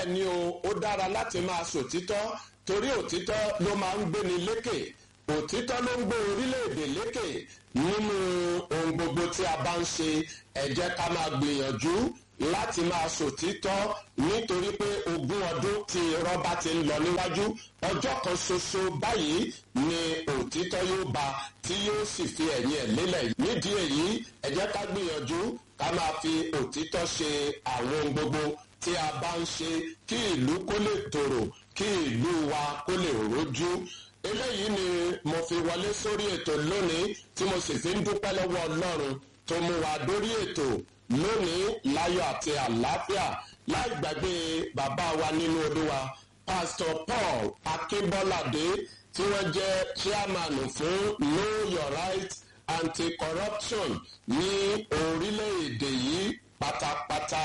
ni o ó dára láti máa sòtítọ́ torí òtítọ́ ló máa ń gbéni lékè òtítọ́ ló ń gbé orílẹ̀-èdè lékè nínú ohun gbogbo tí a bá ń ṣe ẹ jẹ́ ká máa gbìyànjú láti máa sòtítọ́ nítorí pé ogún ọdún tí rọ́bà ti ń lọ níwájú ọjọ́ kan ṣoṣo báyìí ni òtítọ́ yóò ba tí yóò sì fi ẹ̀yìn ẹ̀ lélẹ̀ nídìí èyí ẹ jẹ́ ká gbìyànjú ká máa fi òtítọ́ ṣe àwọn ohun gbogbo tí a bá ń ṣe kí ìlú kó lè tòrò kí ìlú wa kó lè rójú eléyìí ni mo fi wọlé sórí ètò lónìí tí mo sì fi ń dúpẹ́ lọ́wọ́ ọlọ́run tó mú wa dórí ètò lónìí láyọ̀ àti àlàáfíà láì gbàgbé bàbá wa nínú olúwa pastor paul akínbọ́ládé tí wọ́n jẹ́ chairman fún know your right anti-corruption ní orílẹ̀-èdè yìí pátápátá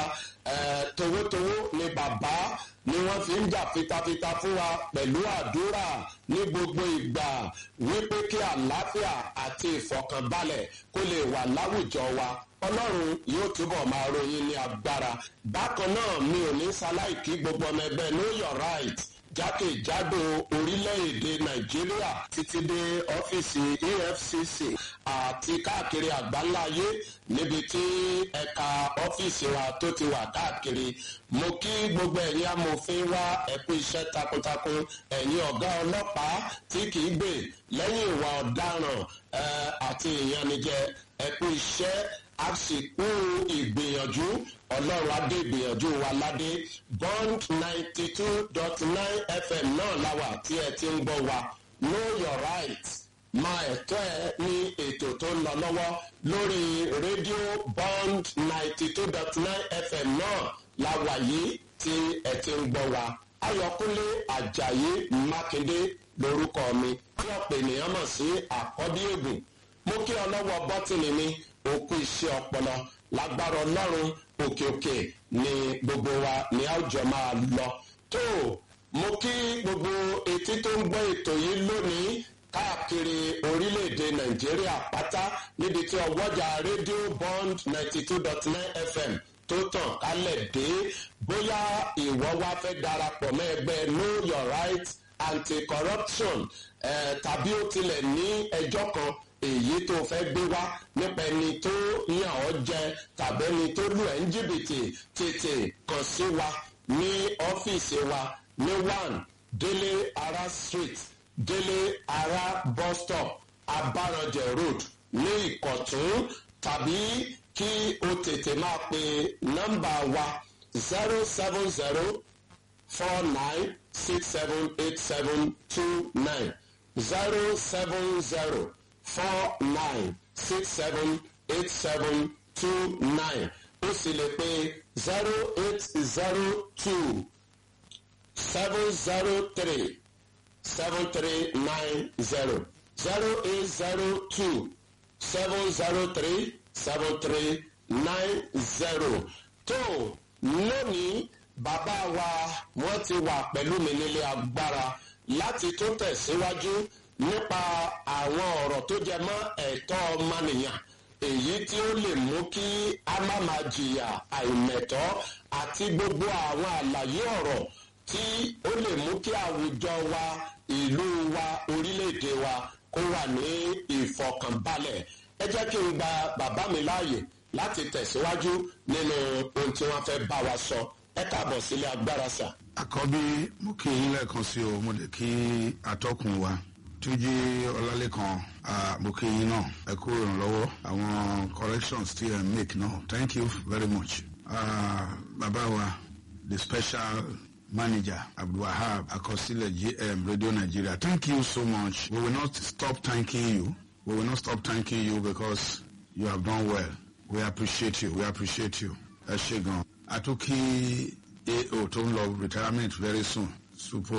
towótowó ni bàbá ni wọ́n fi ń jà fitafita fún wa pẹ̀lú àdúrà ní gbogbo ìgbà wípé kí àlàáfíà àti ìfọ̀kànbalẹ̀ kó lè wà láwùjọ wa ọlọ́run yóò túbọ̀ máa ròyìn ní agbára bákan náà mi ò ní ṣaláìkí gbogbo ọmọ ẹgbẹ́ know your right jákèjádò orílẹ̀-èdè nàìjíríà títí dé ọ́fíìsì efcc àti káàkiri àgbáńláyé níbi tí ẹ̀ka ọ́fíìsì wa tó ti wà káàkiri mo kí gbogbo ẹ̀yin amòfin wá ẹ̀kú iṣẹ́ takuntakun ẹ̀yin ọ̀gá ọlọ́pàá tí kìí gbè lẹ́yìn ìwà ọ̀daràn àti ìyanijẹ ẹ̀kú iṣẹ́ àsìkò ìgbìyànjú ọlọ́run adé ìgbìyànjú wa ládé bond ninety two dot nine fm náà láwà tí ẹ ti ń gbọ́ wa know your right máa ẹ̀tọ́ ẹ ní ètò tó ń lọ lọ́wọ́ lórí rédíò bond ninety two dot nine fm náà láwà yìí tí ẹ ti ń gbọ́ wa ayọ̀kúnlé ajayi mákindé lórúkọ mi tí ọ̀pọ̀ ènìyàn mọ̀ sí àkọ́bí ègùn mo kí ọlọ́wọ́ bọ́tìnì mi òkú iṣẹ́ ọpọlọ lágbára ọlọ́run òkè òkè ni gbogbo wa ní àwùjọ máa lọ. tó mo kí gbogbo etí tó ń gbọ́ ètò yìí lónìí káàkiri orílẹ̀-èdè nàìjíríà pátá níbi tí ọwọ́jà rédíò bond ninety two dot nine fm tó tàn kálẹ̀ dé bóyá ìwọ wá fẹ́ darapọ̀ mọ́ ẹgbẹ́ know your right anti-corruption eh, tàbí ó tilẹ̀ ní ẹjọ́ kan èyí tó fẹ́ gbé wá nípa ẹni tó yàn ọ́ jẹ tàbí ẹni tó lù ẹ́ ń jìbìtì tètè kàn sí wa ní ọ́fíìsì wa ní one délé ara street délé ara bus stop abaranjẹ road ní ìkọ̀tún tàbí kí o tètè máa pe nọ́mbà wa zero seven zero four nine six seven eight seven two nine zero seven zero four nine six seven eight seven two nine ó sì lè pe zero eight zero two seven zero three seven three nine zero zero eight zero two seven zero three seven three nine zero tó lónìí bàbá wa wọ́n ti wà pẹ̀lú mi nílé agbára láti tó tẹ̀síwájú nípa àwọn ọ̀rọ̀ tó jẹ mọ́ ẹ̀tọ́ ọmọnìyàn èyí tí ó lè mú kí a má máa jìyà àìmẹ̀tọ́ àti gbogbo àwọn àlàyé ọ̀rọ̀ tí ó lè mú kí àwùjọ wa ìlú wa orílẹ̀-èdè wa kó wà ní ìfọkànbalẹ̀ ẹ jẹ́ kí n gba bàbá mi láàyè láti tẹ̀síwájú nínú ohun tí wọ́n fẹ́ bá wa sọ ẹ káàbọ̀ sílé agbára sà. àkọ́bí mo kí yín lẹ́ẹ̀kan sí o mo lè kí atọ́kùn wa túnjí ọlálẹ́kan mo kí yín náà ẹ kú ìrànlọ́wọ́ àwọn corrections tí ẹ make náà thank you very much. Uh, bàbá wa the special manager abdulwahab akọsílẹ̀ gm radio nigeria thank you so much we will not stop thanking you we will not stop thanking you because you have done well we appreciate you we appreciate you ẹ ṣe gan àtúnkì ao tó ń lọ retirement very soon supo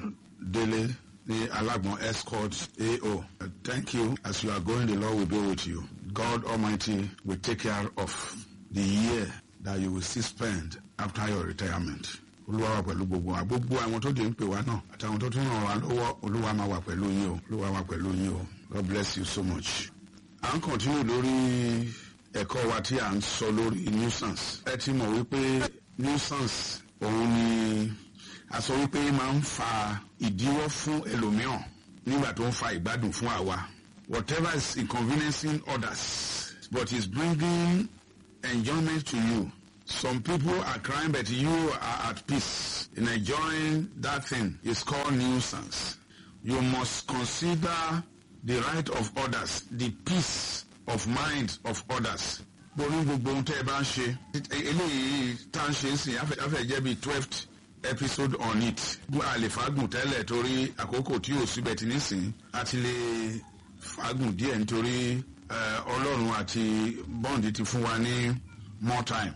délé ní alágbọn escort ao uh, thank you as you are going the lord will be with you god almighty will take care of the year that you will still spend after your retirement olúwa wà pẹ̀lú gbogbo wa gbogbo àwọn tó dé ń pè wá náà àtàwọn tó tún ràn wá lọ́wọ́ olúwa máa wà pẹ̀lú yín o olúwa wà pẹ̀lú yín o god bless you so much. à ń kọ̀ntínú lórí ẹ̀kọ́ wa tí à ń sọ lórí nuisance ẹ ti mọ̀ wípé nuisance òun ni a sọ wípé máa ń fa ìdíwọ́ fún ẹlòmíràn nígbà tó ń fa ìgbádùn fún àwa whatever is inconveniencing others but is bringing enjoyment to you some people are crying but you are at peace in enjoying that thing is called nuisance you must consider the right of others the peace of mind of others borí gbogbo ohun tẹ́ ẹ bá ń ṣe eléyìí tá à ń ṣe sí afẹ́ jẹ́ bíi twelfth episode on it a lè fagùn tẹ́lẹ̀ torí àkókò tí ò síbẹ̀ tí nísìn a ti lè fagùn díẹ̀ nítorí ọlọ́run àti bọ́ǹdì ti fún wa ní more time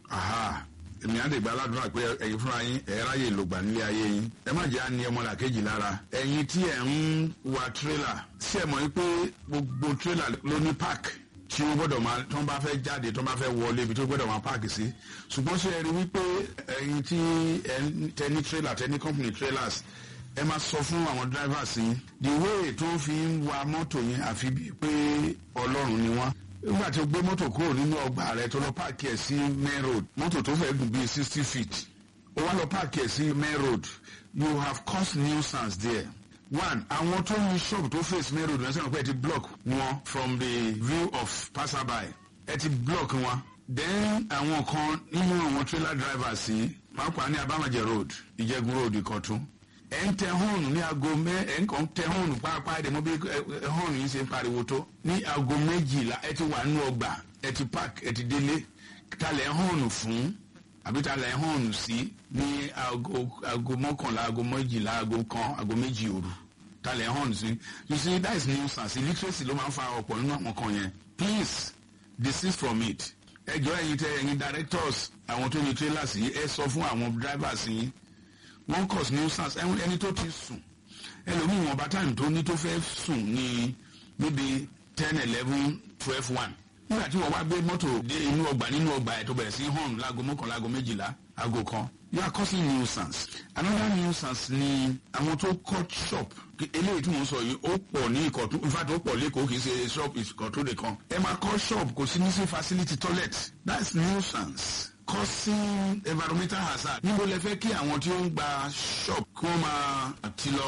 aha èmi á lè gba aládùúrà pé ẹ̀yin fúnra yín ẹ̀ ráyè lògbà nílé ayé yín ẹ má jẹ́ àní ọmọlàkejì lára ẹ̀yin tí ẹ̀ ń wa tírélà sí ẹ̀ mọ̀ wípé gbogbo tírélà ló ní park tí ó gbọ́dọ̀ máa tó ń bá fẹ́ jáde tó ń bá fẹ́ wọlé ibi tó gbọ́dọ̀ máa páàkì sí ṣùgbọ́n ṣe ẹ rí wípé ẹ̀yin tí ẹ tẹni tírélà tẹni company trailers ẹ máa sọ fún àwọn drivers yín the way tó fi ń wa mọ́tò yẹn àfi bíi pé ọlọ́run ni wọ́n nígbà tí o gbé mọ́tò kúrò nínú ọgbà rẹ tó lọ páàkì ẹ̀ sí main road mọ́tò tó fẹ́ gùn bíi sixty feet ó wá lọ páàkì ẹ̀ sí main road you have caused nuisance there one àwọn tó ní shop tó face main road lọ́sẹ̀ pé ẹ ti block wọn from the view of passerby ẹ ti block wọn then àwọn kan nínú àwọn trailer drivers yìí máa pa ní abamajẹ road ìjẹgun road ìkọ̀tún ẹ ń tẹ hóònù ní aago mẹ ẹ ń kàn tẹ hóònù pàápàá ẹdẹ mọ bí hóònù yìí ṣe ń pariwo tó ní aago méjìlá ẹ ti wà nínú ọgbà ẹ ti park ẹ ti délé talẹ̀ hóònù fún àbí talẹ̀ hóònù sí ní aago aago mọ́kànlá aago méjìlá aago kan aago méjì òru talẹ̀ hóònù sí you see that is nuisance illiteracy ló máa ń fa ọ̀pọ̀ nínú àwọn kan yẹn please desist from it ẹ jọ ẹyin tẹ ẹyin directors àwọn tó ní trailers yìí ẹ sọ fún àwọn drivers yìí wọ́n cause nuisance ẹni tó ti sùn ẹlòmíì wọn bá táyìm tó ní tó fẹ́ sùn ní níbi ten eleven twelve one nígbà tí wọ́n wá gbé mọ́tò dé inú ọgbà nínú ọgbà ẹ̀ tó bẹ̀rẹ̀ sí hàn láago mọ́kànlá láago méjìlá aago kan you are causing nuisance another nuisance ni àwọn tó cut shop eléyìí tí mo sọ yìí ó pọ̀ ní ìkọ̀tún in fact ó pọ̀ lẹ́kọ̀ọ́ kì í ṣe shop ìkọ̀tún nìkan ẹ máa cut shop kò sí ní sí facility toilet that's nuisance causing environmental hazard. níbo lẹ fẹ́ kí àwọn tí ó ń gba shop kí wọ́n máa ti lọ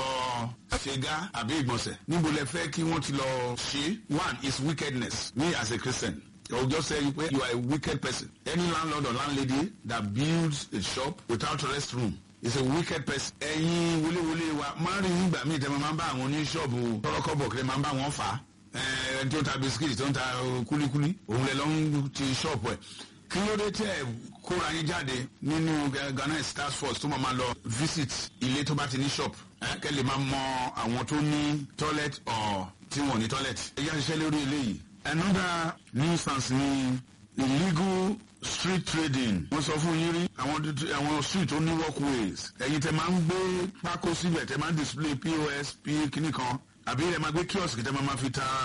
ṣègá àbí ìgbọ̀nsẹ̀. níbo lẹ fẹ́ kí wọ́n ti lọ ṣe. one is wickedness me as a christian. I will just say you, you are a wicked person. Any landlord or landlady that builds a shop without a restroom is a wicked person. ẹ̀yin wọléwọlé wa máa rí nígbà míì tẹ́ máa ń bá àwọn oníṣọ́ọ̀bù tọrọkọ́bọ̀ kí lè máa ń bá wọn fà á. ẹni tó ń ta bisikíìtì tó ń ta kúlíkúlí òun lè lọ ń ti ṣọ́ọ̀bù ẹ̀ kí ló dé tẹ kóra yín jáde nínú ghana task force tó máa ma lọ visit ilé tó bá ti ní shop kẹ́ lè máa mọ àwọn tó ní toilet or tí wọ́n ní toilet. ẹ yá ṣiṣẹ́ lórí eléyìí. another nuisance ni illegal street trading. wọ́n sọ fún yín rí àwọn àwọn street tó ní walkways. ẹ̀yin tẹ máa ń gbé pákó síbẹ̀ tẹ máa ń display pos p kíní kan àbí ẹ máa gbé kiosk tẹ máa ma fi ta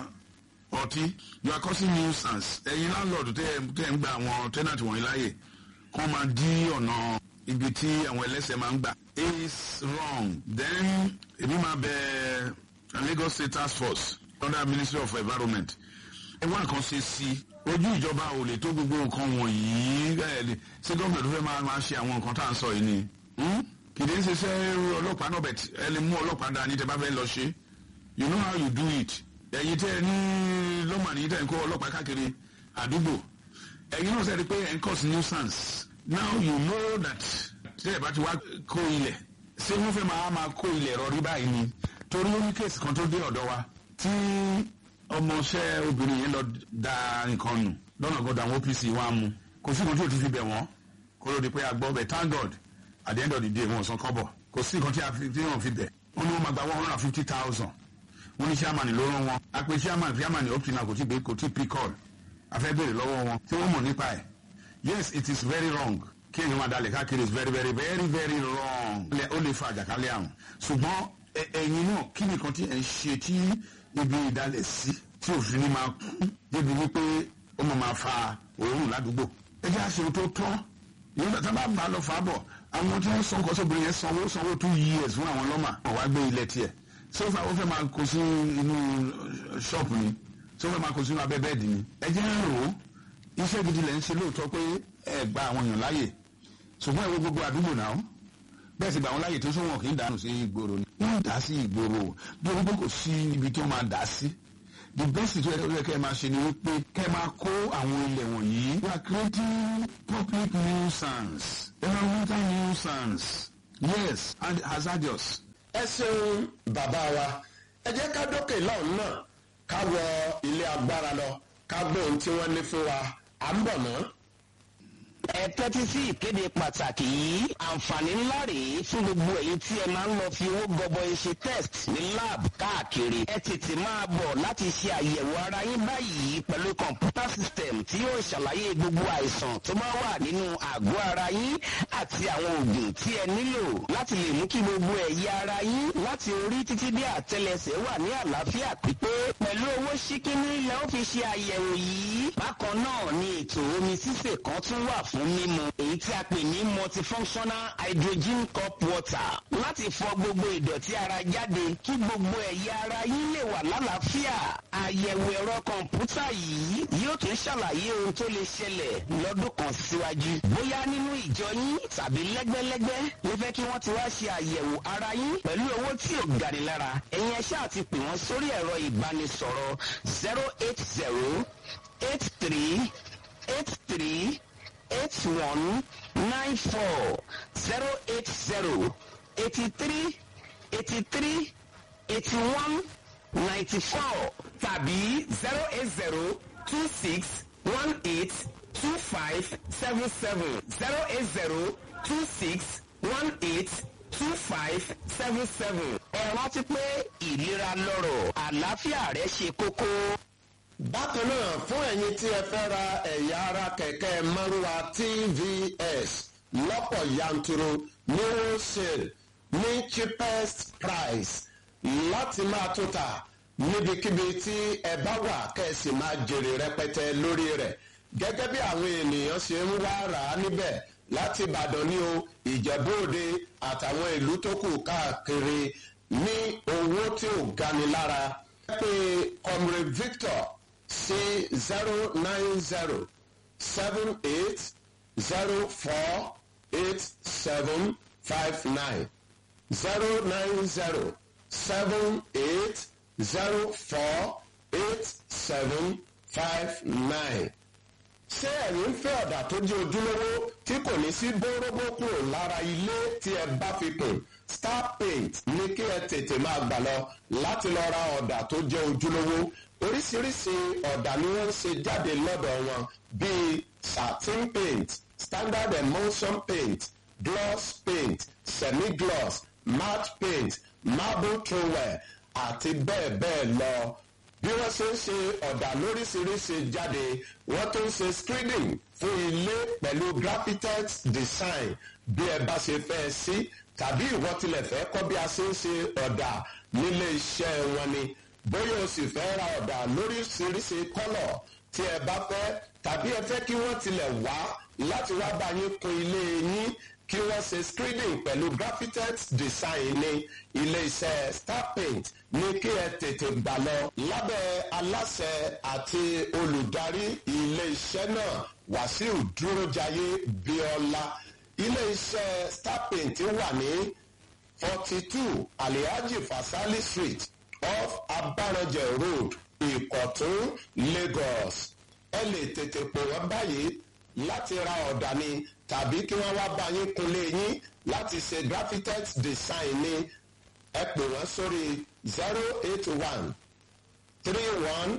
ọtí you are causing nuisance ẹ̀yin landlord tẹ́ tẹ́ ń gba àwọn tenant wọ̀nyí láàyè kó máa dí ọ̀nà ibi tí àwọn ẹlẹ́sẹ̀ máa ń gbà is wrong then èmi máa bẹ Lagos State Task Force under Ministry of Environment ẹ wá nǹkan ṣe sí ojú ìjọba ò lè tó gbogbo nǹkan wọ̀nyí ṣé gómìnà tó fẹ́ máa máa ṣe àwọn nǹkan tá à ń sọ yìí ni kìdí ń ṣiṣẹ́ ọlọ́pàá náà bẹ̀ ẹ lè mú ọlọ́pàá dání tẹ́ bá fẹ́ lọ ṣe you know how you do it ẹ̀yin tẹ́ ẹ ní lọ́mọ ní tẹ́ ẹ ń kó ọlọ́pàá káàkiri àdúgbò ẹ̀yin náà sẹ́ni pé ẹ̀ ń cause nuisance now you know that tẹ́ ẹ bá ti wá kó ilẹ̀ ṣé wọ́n fẹ́ máa máa kó ilẹ̀ rọrí báyìí ni torí ó ní kéèsì kan tó dé ọ̀dọ̀ wa tí ọmọọṣẹ́ obìnrin yẹn lọ da nǹkan nù lọ́nà gbọ́dọ̀ àwọn OPC wa mú kò sí nǹkan tí ò ti fi bẹ̀ wọ́n kó ló di pé a gbọ́ bẹ̀ thank God at the end of the day wọn ò san kọ́bọ̀ kò sí nǹkan tí wọ́n fi bẹ̀ wọ́n ní wọ́n máa gba one hundred and fifty thousand wọ́n ní chairman ló rán wọn a pe chairman chairman up to now kò tí gbé kò tí pick call a fẹ́ béèrè lọ́wọ́ wọn tí wọ́n mọ̀ nípa ẹ̀ yes it is very wrong kí èèyàn máa dalẹ̀ káàkiri is very very very very wrong ó lè fa àjàkálẹ̀ àrùn ṣùgbọ́n ẹ̀yin náà kí nìkan tí ẹ̀ ń ṣe tí ibi ìdálẹ̀ sí tí òfin ní máa kún débi wípé ó máa máa fa òórùn ládùúgbò ẹ jẹ́ àṣẹ tó tọ́ nígbà tá a bá bá lọ fà á bọ̀ àwọn tí wọ́n sọ nǹkan sóbìnrin yẹn sanwó sanwó two years fún àwọn lọ́mà wọ́n wá gbé ilẹ̀ tiẹ̀ sọfà ó fẹ́ máa kó sí inú ṣọ́ọ̀pù ni sọfà máa kó sínú abẹ́ bẹ́ẹ̀dì ni ẹ jẹ́ rò ó iṣẹ́ gidi lẹ́ ń ṣe lóòótọ́ pé ẹ gba àwọn èèyàn láàyè ṣùgbọ́n ìwé gbogbo àdúgbò náà bẹ́ẹ̀ sì gbà wọn láyè tó sọ́wọ́n kì í dànù sí ìgboro ni wọ́n dà sí ìgboro bí wọ́n kò sí ibi tó máa dà sí the best tó yẹ kẹ́ ẹ máa ṣe ni wípé kẹ́ ẹ máa kó àwọn ilẹ̀ wọ̀nyí we are creating public nuisance environmental nuisance yes and hazardous. ẹ ṣeun bàbá wa ẹ jẹ́ ká dókè lọ́hùn náà ká wọ ilé agbára lọ ká gbọ́ ohun tí wọ́n ní fún wa à ń bọ̀ náà ẹ tẹ́tí sí ìkéde pàtàkì yìí àǹfààní ńlá rèé fún gbogbo ẹ̀yin tí ẹ máa ń lọ fi owó gọbọi ṣe test ní lab káàkiri ẹ tètè máa bọ̀ láti ṣe àyẹ̀wò ara yín báyìí pẹ̀lú kọ̀ǹpútà system tí yóò ṣàlàyé gbogbo àìsàn tó bá wà nínú àgọ́ ara yín àti àwọn oògùn tí ẹ nílò láti lè mú kí gbogbo ẹ̀yà ara yín láti orí títí dé àtẹlẹsẹ̀ wà ní àlàáfíà pípé pẹ̀lú owó ṣíkíní lẹ́ ó fi ṣe àyẹ̀wò yìí bákan náà ni ètò omi sísè kan tún wà fún mímu èyí tí a pè ní multifunctional hydrogen cup water láti fọ gbogbo ìdọ̀tí ara jáde kí gbogbo ẹ̀yà ara yín lè wà lálàáfíà àyẹ̀wò ẹ̀rọ kọ̀ǹpútà yìí yóò tún ṣàlàyé ohun tó lè ṣẹlẹ̀ lọ́dún kan síwájú bóyá nínú ìjọ yín tàbí lẹ́gbẹ́lẹ́gbẹ́ ló fẹ́ kí wọ́n ti wá ṣe àyẹ̀wò ara yín pẹ̀lú owó tí ò gani lára ẹ̀yin ẹ ṣáà ti pè wọ́n sórí ẹ̀rọ ìbánisọ̀rọ̀ zero eight zero eight three eight three eight one nine four zero eight zero eighty three eighty three eighty one ninety four tàbí zero eight zero two six one eight two five seven seven zero eight zero two six one eight two five seven seven. ẹ rántí pé ìlera lọ́rọ̀ àlàáfíà rẹ ṣe kókó bákan náà fún ẹ̀yin tí ẹ fẹ́ ra ẹ̀yà ara kẹ̀kẹ́ márúwa tvs lọ́pọ̀ yanturu ní wholesale ní cheapest price láti máa tó ta níbikíbi tí ẹ bá wà kẹ́sì máa jèrè rẹpẹtẹ lórí rẹ̀ gẹ́gẹ́ bí àwọn ènìyàn ṣe ń wá rà á níbẹ̀ láti ìbàdàn ní o ìjẹ̀bú òde àtàwọn ìlú tó kù káàkiri ní owó tí ò gani lára pé comrade victor sí zero nine zero seven eight zero four eight seven five nine zero nine zero seven eight zero four eight seven five nine. ṣé ẹ̀yin ń fẹ́ ọ̀dà tó jẹ́ ojúlówó tí kò ní sí bórógbó kúrò lára ilé tí ẹ bá fi kùn star paint ní kí ẹ tètè máa gbà lọ láti lọ ra ọ̀dà tó jẹ́ ojúlówó oríṣiríṣi ọ̀dà ni wọ́n ń ṣe jáde lọ́dọ̀ wọn bíi satin paint standard emulsion paint gloss paint semi-gloss matte paint marble trowel àti bẹ́ẹ̀ bẹ́ẹ̀ lọ bí wọ́n ṣe ń ṣe ọ̀dà lóríṣiríṣi jáde wọ́n tún ń ṣe screening fún ilé pẹ̀lú graphited design bí ẹ bá ṣe fẹ́ sí tàbí ìwọ tilẹ̀ fẹ́ kọ́ bí a ṣe ń ṣe ọ̀dà nílé iṣẹ́ wọn ni bóyá o sì fẹ́ ra ọ̀dà lóríṣiríṣi kọ́lọ̀ tí ẹ bá fẹ́ tàbí ẹ fẹ́ kí wọ́n tilẹ̀ wá láti wá bá yín kun ilé yín kí wọ́n ṣe screening pẹ̀lú graphited design ní ilé-iṣẹ́ star paint ní kí ẹ tètè gbà lọ lábẹ́ aláṣẹ àti olùdarí ilé-iṣẹ́ náà wàsíù dúrójayé bíọ́lá ilé-iṣẹ́ star paint wà ní forty two alihaji fasali street off abarajẹ road ìkọ̀tún lagos ẹ lè tètè pè wọ́n báyìí láti ra ọ̀dà ni tàbí kí wọ́n wá bá yín kunlé yín láti ṣe graphited design ni ẹ pè wọ́n sórí zero eight one three one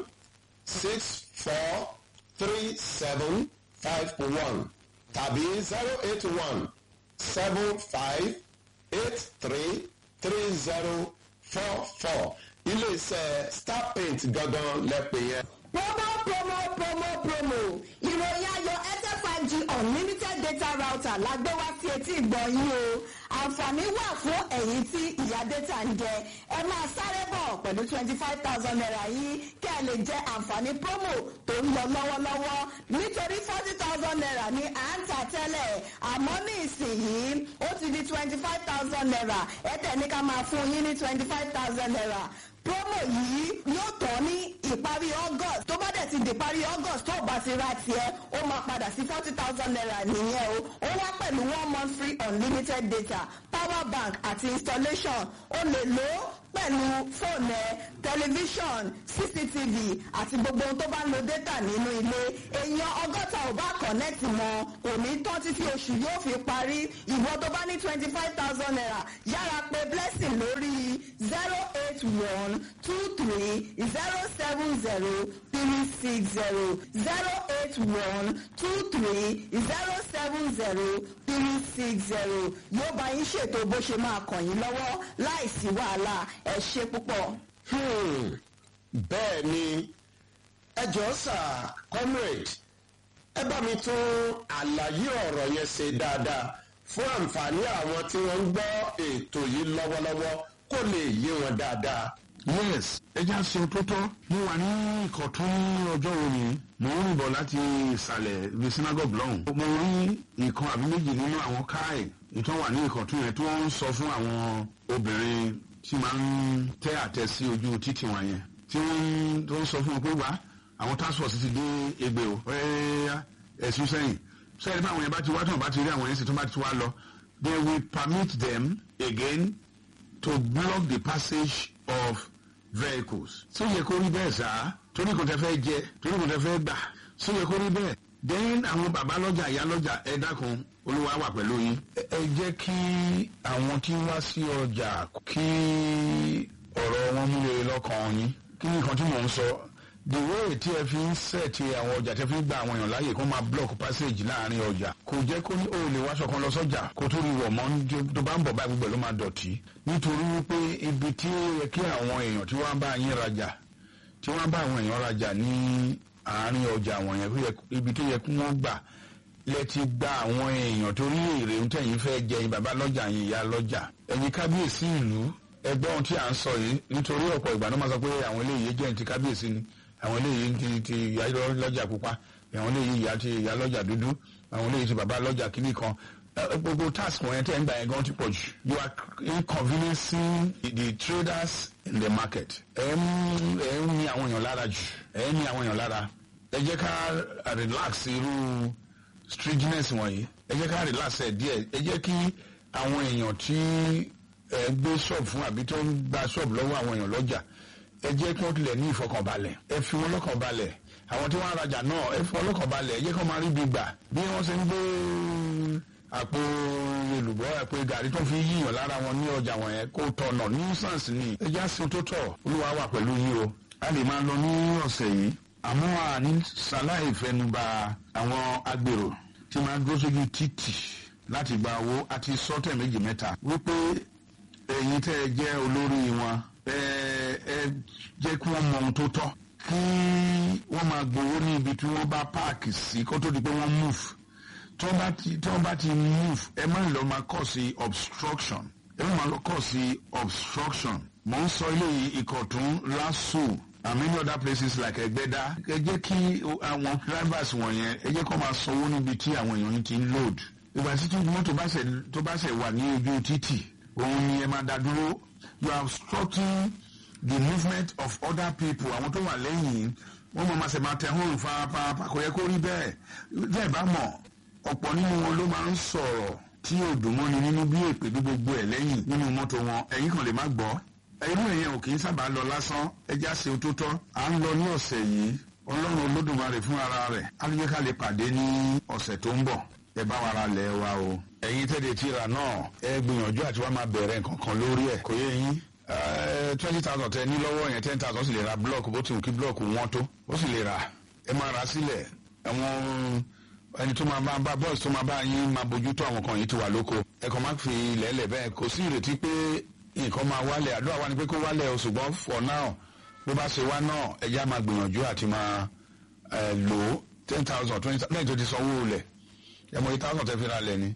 six four three seven five one tàbí zero eight one seven five eight three three zero four four ilé-iṣẹ́ star paint gangan lẹ́pẹ̀ yẹn. promo promo promo promo ìròyìn ayọ̀ airtel five g unlimited data router la gbé wá sí etí ìgbọ́ yín o àǹfààní wà fún ẹ̀yin tí ìyá dẹ́ta ń jẹ ẹ máa sáré bọ̀ pẹ̀lú twenty five thousand naira yìí kí ẹ lè jẹ àǹfààní promo tó ń lọ lọ́wọ́lọ́wọ́ nítorí forty thousand naira ní à ń tà tẹ́lẹ̀ àmọ́ ní ìsinyìí ó ti di twenty five thousand naira ẹ tẹ̀ ní ká máa fún yín ní twenty five thousand naira promo yìí yóò tán ní ìparí august tó bá dẹ̀ ti di ìparí august tó bá ti ra tiẹ̀ ó máa padà sí forty thousand naira nìyẹn o ó wá pẹ̀lú one month free unlimited data power bank àti installation ó lè lò ó pẹ̀lú fóònù ẹ tẹlifíṣọ̀n cctv àti gbogbo ohun tó bá ń lo data nínú ilé èèyàn ọgọ́ta ò bá connect mọ́ kò ní tán títí oṣù yóò fi parí ìwọ tó bá ní twenty five thousand naira yára pé blessing lórí zero eight one two three zero seven zero three six zero zero eight one two three zero seven zero three six zero yóò bá yín ṣètò bó ṣe máa kàn yín lọ́wọ́ láìsí wàhálà ẹ ṣe púpọ̀. Hmm, bẹ́ẹ̀ ni ẹ jọ̀ọ́ sà comrade ẹ bá mi tún àlàyé ọ̀rọ̀ yẹn ṣe dáadáa fún àǹfààní àwọn tí wọ́n ń gbọ́ ètò yìí lọ́wọ́lọ́wọ́ kó lè yé wọn dáadáa. yes ẹja ṣe tó tọ́ mo wà ní ìkọ̀tún ní ọjọ́ òní mo ń rìn bọ̀ láti ìsàlẹ̀ ibi synagogue lọ́hùn. mo rí ìkan àbí méjì nínú àwọn káì ìtàn wà ní ìkọ̀tún yẹn tí wọ́n ń sọ fún àwọn obìnrin tí máa ń tẹ́ àtẹ sí ojú títì wọn yẹn tí wọ́n tó ń sọ fún wọn pé wá àwọn task force ti dé egbe o ẹ̀ẹ́yà ẹ̀sùn sẹ́yìn sẹ́yìn báwọn yẹn bá ti wá tí wọ́n bá ti rí àwọn yẹn sì tó bá ti wá lọ they will permit them again to block the passage of vehicles. ṣé yẹ kó rí bẹ́ẹ̀ sá torí kò tẹ́ fẹ́ jẹ torí kò tẹ́ fẹ́ gbà ṣé yẹ kó rí bẹ́ẹ̀. then àwọn bàbá lọ́jà ìyá lọ́jà ẹ dákun olúwa wà pẹ̀lú yín. ẹ jẹ́ kí àwọn tí wá sí ọjà kí ọ̀rọ̀ wọn múlẹ̀ lọ́kàn yín kí ni nǹkan tí mò ń sọ the way tí ẹ fi ń sẹ̀tì àwọn ọjà tẹ́ fi ń gba àwọn èèyàn láàyè kó máa block passage láàrin ọjà kò jẹ́ kó ní o lè wáṣọ kan lọ sọ́jà kó tó rí wọ̀ mọ́ tó bá ń bọ̀ báyìí gbogbo ẹ̀ ló máa dọ̀tí nítorí wípé ibi tí ó yẹ kí àwọn èèyàn tí wọ́n bá yín rajà tí wọ́n bá àwọn èèyàn rajà ní àárín ọjà àwọn yẹn ibi tó yẹ kí wọ́n gbà lẹ ti gba àwọn èèyàn torí èrè ń tẹ̀yìn fẹ́ jẹ yín bàbá lọ́jà yín ìyá lọ́jà ẹ̀yin kábíyèsí ìlú ẹgbẹ́ ohun tí à ń sọ yìí nítorí ọ̀pọ̀ ìgbà náà máa sọ pé àwọn eléyìí jẹ́ ti kábíyèsí ni àwọn eléyìí ti ti ìyá lọ́jà pupa àwọn eléyìí ìyá ti ìyá lọ́jà dúdú àwọn eléyìí ti bàbá lọ́jà kìíní kan gbogbo task wọn yẹn tẹ́ ń gbà yẹn gan ti pọ̀ jù you are inconveniencing the, the traders in the market ẹ̀ ń ẹ̀ ń ní àwọn èèyàn lára jù ẹ̀ ń ní àwọn èèyàn lára ẹ jẹ́ ká relax irú stringiness wọ̀nyí ẹ jẹ́ ká relax ẹ̀ díẹ̀ ẹ jẹ́ kí àwọn èèyàn tí ẹ gbé ṣọ́ọ̀bù fún àbí tó ń gba ṣọ́ọ̀bù lọ́wọ́ àwọn èèyàn lọ́jà ẹ jẹ́ kí wọ́n tilẹ̀ ní ìfọkànbalẹ̀ ẹ fi wọn lọ́kànbalẹ̀ àwọn tí wọ́n rajà náà ẹ fi wọn lọ́kànbalẹ̀ ẹ jẹ́ kí wọ́n máa rí ibi gbà bí wọ́n ṣe ń gbé àpò èlùbọ́ àpò gàrí tó fi yíyàn lára wọn ní ọjà wọn yẹn kó tọ̀nà nuisance ni ẹ já sí tó tọ̀ olúwa wà pẹ̀lú yìí o a lè máa lọ ní ọ̀sẹ̀ yìí àmọ́ àní sàláì fẹnuba àwọn agbèrò tí máa dúró sójú títì láti gba owó àti sọ́tẹ̀ méjì mẹ́ta wípé ẹ̀yin tẹ́ ẹ jẹ́ olórí wọn ẹ ẹ jẹ́ kí wọ́n mọ ohun tó tọ́ kí wọ́n máa gbowó ní ibi tí wọ́n bá páàkì sí kó tó di pé wọ́n move tí wọ́n bá ti tí wọ́n bá ti move ẹ má lọ máa kọ́ sí obstruction ẹ má lọ kọ́ sí obstruction mò ń sọ ilé ìkọ̀tún lásù and many other places like ẹgbẹ́dá ẹ jẹ́ kí àwọn drivers wọ̀nyẹn ẹ jẹ́ kó máa sanwó níbi tí àwọn èèyàn yìí ti ń load ìgbà tí mọ́tò tó bá ṣẹ̀ wà ní ojú títì òun ni ẹ máa dá dúró you are obstructing the movement of other people àwọn tó wà lẹ́yìn wọ́n mọ̀ máa ṣe máa tẹ hóòrùn fáfáfá kò yẹ kó rí bẹ́ẹ̀ bẹ́ẹ̀ bá mọ̀ ọ̀pọ̀ nínú wọn ló máa ń sọ̀rọ̀ tí ò dùn mọ́ni nínú bí èpè bí gbogbo ẹ̀ lẹ́yìn nínú mọ́tò wọn ẹ̀yìn kan lè má gbọ́ irú ẹ̀yẹn ò kì í sábà lọ lásán ẹja ṣe tó tọ́ à ń lọ ní ọ̀sẹ̀ yìí ọlọ́run olódùmarè fún ara rẹ̀ á lè ká lè pàdé ní ọ̀sẹ̀ tó ń bọ̀ ẹ bá wa ra lẹ̀ wa o ẹ̀yin tẹ́lẹ̀ tíra náà ẹ gbìyànjú àti wá máa bẹ̀rẹ̀ nǹkan kan lórí ẹ̀ kò yé yín twenty thousand tẹ ní lọ́wọ́ yẹn ten thousand sì lè ra block bó ti wù kí block wọ́n tó ó sì lè ra ẹ máa ra sílẹ̀ àwọn ẹni tó máa bá bá bọ́ọ̀sì tó máa bá yín máa bójú tó àwọn kan yìí ti wà lóko ẹ kàn má fi lẹ́lẹ̀ bẹ́ẹ̀ kò sí ìrètí pé nǹkan máa wálẹ̀ àdúrà wa ni pé kó wálẹ̀ o ṣùgbọ́n for now bó bá ṣe wá náà ẹ já máa gbìyànjú àti máa lò ó ten thousand twenty lẹ́yìn tó ti sanwó lẹ̀ ẹ mọ eight thousand tẹ fi ra lẹ̀ ni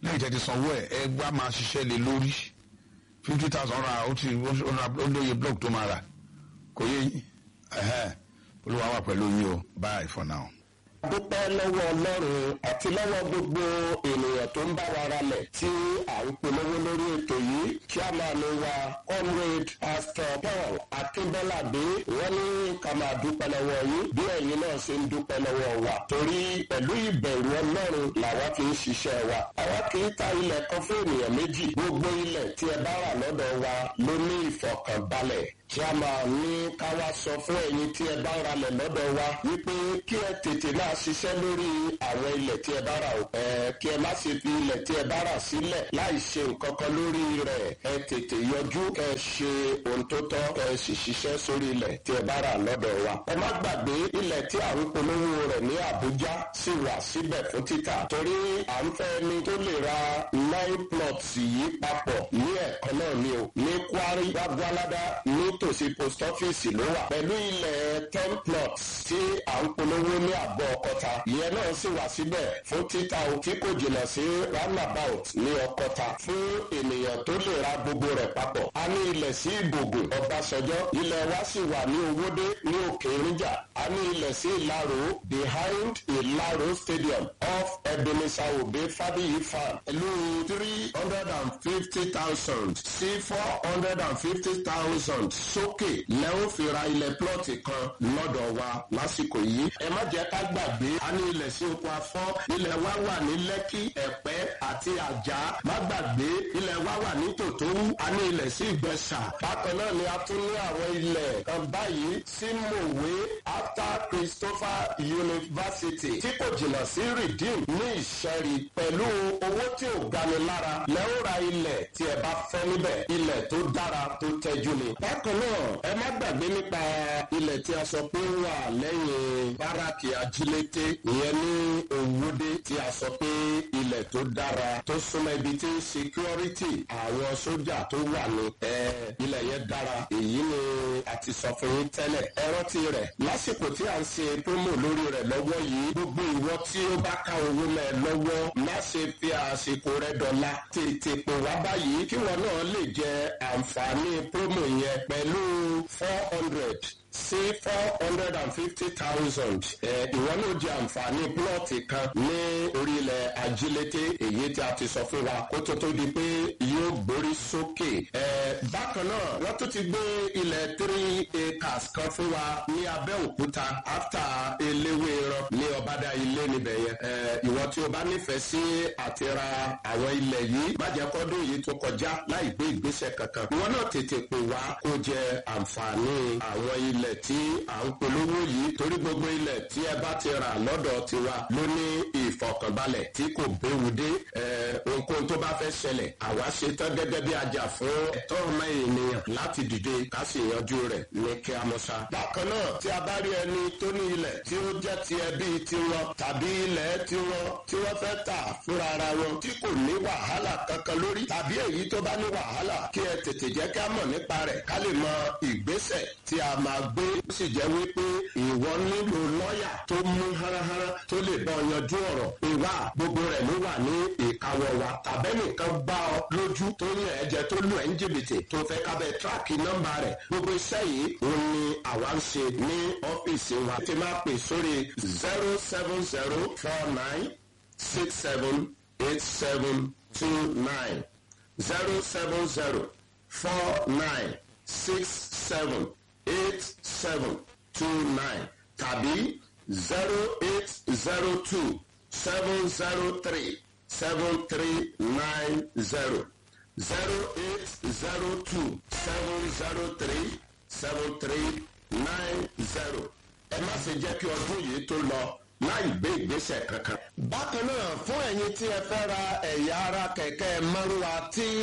lẹ́yìn tẹ́ ti sanwó ẹ̀ ẹ gbá máa ṣiṣẹ́ lé lórí fifty thousand ra ó ti ó lóye block tó máa rà kò yé yín ẹ̀hẹ́ olúwa wà pẹ̀lú yín o bye for now. dúpẹ́ lọ́wọ́ ọlọ́run àti lọ́wọ́ gbogbo ènìyàn tó ń bá wa ralẹ̀ tí à ń polówó lórí ètò yìí kí a máa lo wa comrade pastor paul akínbọ́ládé wọ́n ní ká máa dúpẹ́ lọ́wọ́ yín bí ẹ̀yin náà ṣe ń dúpẹ́ lọ́wọ́ wa torí pẹ̀lú ìbẹ̀rù ọlọ́run làwa fi ń ṣiṣẹ́ wa àwa kì í ta ilẹ̀ kan fún ènìyàn méjì gbogbo ilẹ̀ tí ẹ bá rà lọ́dọ̀ wa ló ní ìfọ̀kànbalẹ̀ kí a máa ní ká wá sọ fún ẹ̀yin tí ẹ bá ralẹ̀ lọ́dọ̀ wa wípé kí ẹ tètè máa ṣiṣẹ́ lórí àwọn ilẹ̀ tí ẹ bá rà o. ẹ kí ẹ má ṣe fi ilẹ̀ tí ẹ bá rà sílẹ̀ láì ṣe nǹkan kan lórí rẹ̀ ẹ tètè yọjú kẹ ẹ ṣe ohun tó tọ́ kẹ ẹ sì ṣiṣẹ́ sórí ilẹ̀ tí ẹ bá rà lọ́dọ̀ wa. ẹ má gbàgbé ilẹ̀ tí à ń polówó rẹ̀ ní Àbújá sì wà síbẹ̀ fún títà torí à ń fẹ́ ni tó lè ra nine plots yìí papọ̀ ní ẹ̀kan náà ni o ní Kwari Gbàgbọ́ládá nítòsí post office ló wà pẹ̀lú ilẹ̀ ten plots tí à ń polówó ní àbọ̀ ọkọta ìyẹn náà sì wà síbẹ̀ fún títà o tí kò jìnnà sí roundabout ní ọkọta fún ènìyàn tó lè ra gbogbo rẹ̀ papọ̀ a ní ilẹ̀ sí ìbògùn ọbàṣọjọ́ ilẹ̀ wa sì wà ní owódé ní òkè ìrìnjà a ní ilẹ̀ sí ìlàró behind ìlàró stadium off ebenezer obe fadiyi farm pẹ̀lú three hundred and fifty thousand sí four hundred and fifty thousand sókè lẹ́wọ́n fi ra ilẹ̀ plọ́ọ̀tì kan lọ́dọ̀ wa lásìkò yìí. ẹ má jẹ́ ká gbàgbé a ní ilẹ̀ sí oko afọ́ ilẹ̀ wa wà ní lẹ́kì ẹ̀pẹ́ àti àjà má gbàgbé ilẹ̀ wa wà ní tòtòrú a ní ilẹ̀ sí ìgbẹ́sà. bákan náà ni a tún ní àwọn ilẹ̀ kan báyìí sí mòwe after christopher university tí kò jìnnà sí redeem ní ìṣẹ́rí pẹ̀lú owó tí ò gani lára lẹ́wọ́n ra ilẹ̀ tí ẹ bá fẹ́ níbẹ̀ ilẹ̀ tó dára tó tẹ́jú ni. bákan náà ẹ má gbàgbé nípa ilẹ̀ tí a sọ pé wà lẹ́yìn báràkì ajílété ìyẹn ní òwúdé tí a sọ pé ilẹ̀ tó dára tó súnmọ́ ibi tí security àwọn sójà tó wà ní ẹ ilẹ̀ yẹn dára èyí ni a ti sọ fún yín tẹ́lẹ̀ ẹ rántí rẹ̀ lásìkò tí a ń ṣe promo lórí rẹ̀ lọ́wọ́ yìí gbogbo ìwọ tí ó bá ká owó mẹ́ lọ́wọ́ má ṣe fi àsìkò rẹ̀ dọ̀la tètè pè wá báyìí kí wọn náà lè jẹ àǹfààní promo yẹn pẹ̀lú four hundred sí four hundred and fifty thousand ìwọ náà jẹ àǹfààní plọ́ọ̀tì kan ní orílẹ̀ ajílété èyí tí a ti sọ fún wa kó tó tó di pé yóò gbórí sókè. bákan náà wọ́n tún ti gbé ilẹ̀ three acres kan fún wa ní abẹ́òkúta after eléwé ran ní ọ̀bádà ilé níbẹ̀ yẹn. ìwọ tí o bá nífẹ̀ẹ́ sí àti ra àwọn ilẹ̀ yìí májẹ̀kọ́dún yìí tó kọjá láì gbé ìgbésẹ̀ kankan. ìwọ náà tètè pè wá kó jẹ àǹfààní àwọn ilẹ̀ ilẹ̀ tí à ń polówó yìí torí gbogbo ilẹ̀ tí ẹ bá ti rà lọ́dọ̀ tiwa ló ní ìfọ̀kànbalẹ̀ tí kò béwu dé ohunkóhun tó bá fẹ́ ṣẹlẹ̀ àwa ṣe tán gẹ́gẹ́ bí ajá fún ẹ̀tọ́ ọmọ ènìyàn láti dìde ká sì yanjú rẹ̀ ní kí a mọ̀ ṣá. bákan náà tí a bá rí ẹni tó ní ilẹ̀ tí ó jẹ́ ti ẹbí tiwọn tàbí ilẹ̀ tiwọn tí wọ́n fẹ́ tà fúnra ara wọn tí kò ní wàhálà kankan lórí tàbí èyí tó bá ní wàhálà kí ẹ tètè jẹ́ ká mọ̀ nípa rẹ̀ ká lè mọ ìgbésẹ̀ tí a máa gbé ó sì jẹ́ wípé ìwọ nílò lọ́ọ̀yà tó mú háráhárá tó lè bọ́ yanjú ọ̀rọ̀ ìwà gbogbo rẹ̀ ló wà ní ìkáwọ́ wa tàbẹ́nìkan bá ọ lójú tó ní ẹ̀jẹ̀ tó lù ẹ́ ń jìbìtì tó fẹ́ kábẹ́ tíráàkì nọ́mbà rẹ̀ gbogbo iṣẹ́ yìí òun ni àwa ń ṣe ní ọ́fíìsì wa ti máa pè sórí zero seven zero four nine six seven eight seven two nine zero seven zero four nine six seven eight seven two nine tàbí zero eight zero two seven zero three seven three nine zero zero eight zero two seven zero three seven three nine zero ẹ má ṣe jẹ́ kí ọdún yìí tó lọ láì gbé ìgbésẹ̀ kankan. bákan náà fún ẹ̀yin tí ẹ fẹ́ ra ẹ̀yà ara kẹ̀kẹ́ márùwá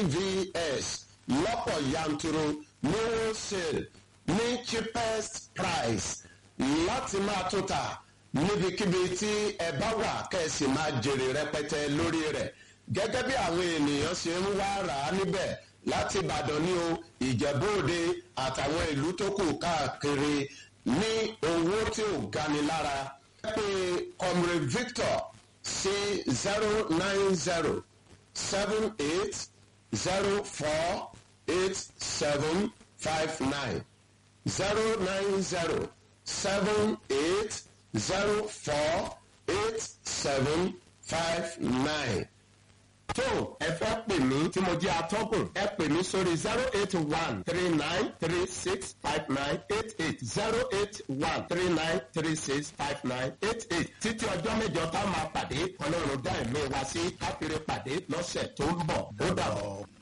tvs lọ́pọ̀ yanturu ní wholesale ní cheapest price láti máa tó ta níbikíbi tí ẹ bá wà kẹ́sì máa jèrè rẹpẹtẹ lórí rẹ̀ gẹ́gẹ́ bí àwọn ènìyàn ṣe ń wá rà á níbẹ̀ láti ìbàdàn ní o ìjẹ́bóde àtàwọn ìlú tó kù káàkiri ní owó tí ò gani lára pé comrade victor sí zero nine zero seven eight zero four eight seven five nine zero nine zero seven eight zero four eight seven five nine tó ẹ fẹ́ pè mí tí mo jẹ́ atọ́kùn ẹ pè mí sórí zero eight one three nine three six five nine eight eight zero eight one three nine three six five nine eight eight títí ọjọ́ mẹ́jọ tá a máa pàdé ọlọ́run dá ẹ̀mí wa sí káfíńrẹ́ pàdé lọ́sẹ̀ tó ń bọ̀ ó dàbọ̀.